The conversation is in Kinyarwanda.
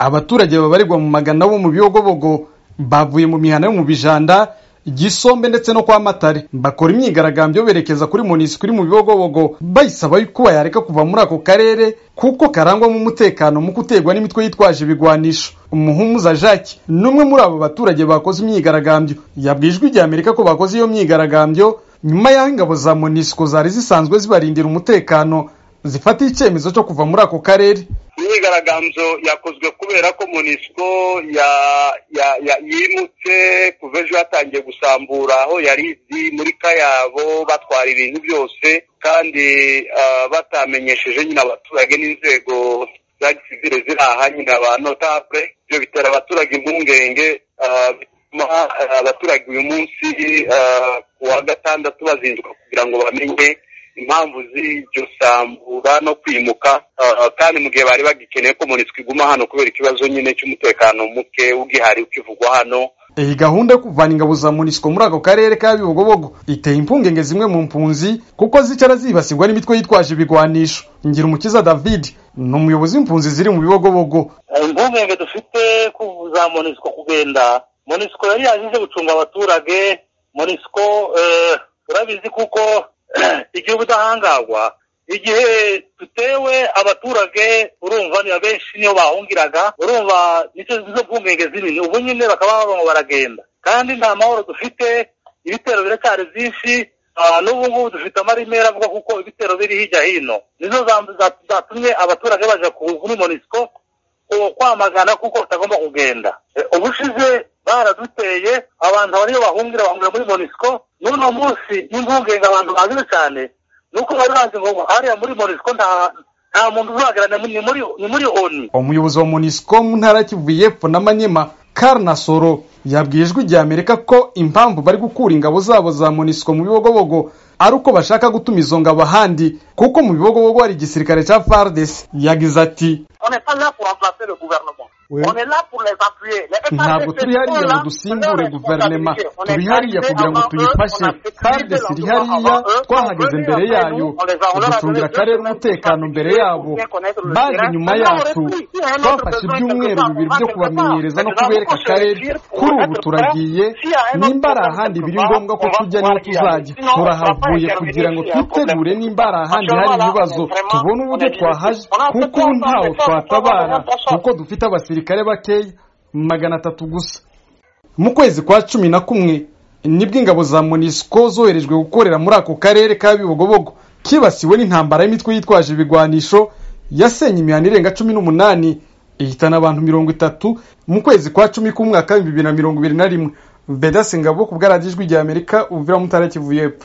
abaturage babarirwa mu magana bo mu biyogobogo bavuye mu mihana yo mu bijanda gisombe ndetse no kwa matare bakora imyigaragambyo berekeza kuri monisiko iri mu bibogobogo bayisaba yuko yareka kuva muri ako karere kuko karangwamo umutekano mu guterwa n'imitwe yitwaje ibigwanisho umuhumuza jacques n'umwe muri abo baturage bakoze imyigaragambyo yabwijwe igihe amerika ko bakoze iyo myigaragambyo nyuma y'aho ingabo za monisiko zari zisanzwe zibarindira umutekano zifata icyemezo cyo kuva muri ako karere imyigaragambyo yakozwe kubera ko monisco yimutse kuva ejo yatangiye gusambura aho yari izi muri kayabo batwara ibintu byose kandi batamenyesheje nyine abaturage n'inzego za gisivire ziri aha nyine abantu tabwe ibyo bitera abaturage impungenge bituma abaturage uyu munsi ku wa gatandatu bazinduka kugira ngo bamenye impamvu z'iryo sambura no kwimuka kandi mu gihe bari bagikeneye ko monisiko iguma hano kubera ikibazo nyine cy'umutekano muke ugihari ukivugwa hano iyi gahunda yo kuvana ingabo za monisiko muri ako karere ka bibogobogo iteye impungenge zimwe mu mpunzi kuko zicara zibasirwa n'imitwe yitwaje ibigwanisho ngira umukiza david ni umuyobozi w'impunzi ziri mu bibogobogo impungenge dufite ko za monisiko kugenda monisiko yari yaje gucunga abaturage monisiko urabizi kuko igihe ubudahangarwa igihe dutewe abaturage urumva ni benshi niyo bahungiraga urumva nizo mpungenge zinini ubu nyine bakaba barimo baragenda kandi nta mahoro dufite ibitero biracyari byinshi n'ubu ngubu dufite amarimera avuga kuko ibitero biri hirya hino nizo zatumye abaturage bajya kuri monisiko kwamagana kuko batagomba kugenda ubushize baraduteye abantu bariyo bahungira bahungira muri monisiko n'uno munsi n'impungenge abantu baziwe cyane ni uko bari bazi ngo hariya muri monisiko nta nta muntu uzahagarara ni muri ni muri oni umuyobozi wa monisiko mu ntara ya kivu y'epfo na manyema karnasoro yabwiye ijwi rya amerika ko impamvu bari gukura ingabo zabo za monisiko mu bibogobogo ari uko bashaka gutuma izo ngabo ahandi kuko mu bibogobogo hari igisirikare cya fardesi yagize ati ntabwo turi hariya ngo dusimbure guverinoma turi hariya kugira ngo tuyifashe fardesi iri hariya twahageze mbere yayo ducungira akarere umutekano mbere yabo baje nyuma yacu twafashe ibyumweru bibiri byo kubamenyereza no kubereka akarere kuri ubu turagiye nimba ari ahandi biri ngombwa ko tujya niho tuzajya turahavuye kugira ngo twitegure nimba ari ahandi hari ibibazo tubone uburyo twahaje kuko ubu ntaho twatabara kuko dufite abasirikare bakeya magana atatu gusa mu kwezi kwa cumi na kumwe nibwo ingabo za monisiko zoherejwe gukorera muri ako karere ka bibogobogo kibasiwe n'intambara y'imitwe yitwaje ibigwanisho yasenye imihanda irenga cumi n'umunani ihitana abantu mirongo itatu mu kwezi kwa cumi k'umwaka w'ibihumbi bibiri na mirongo ibiri na rimwe bedase ngabo ku bwaradijwi rya amerika ubuvira mutara kivu y'epfo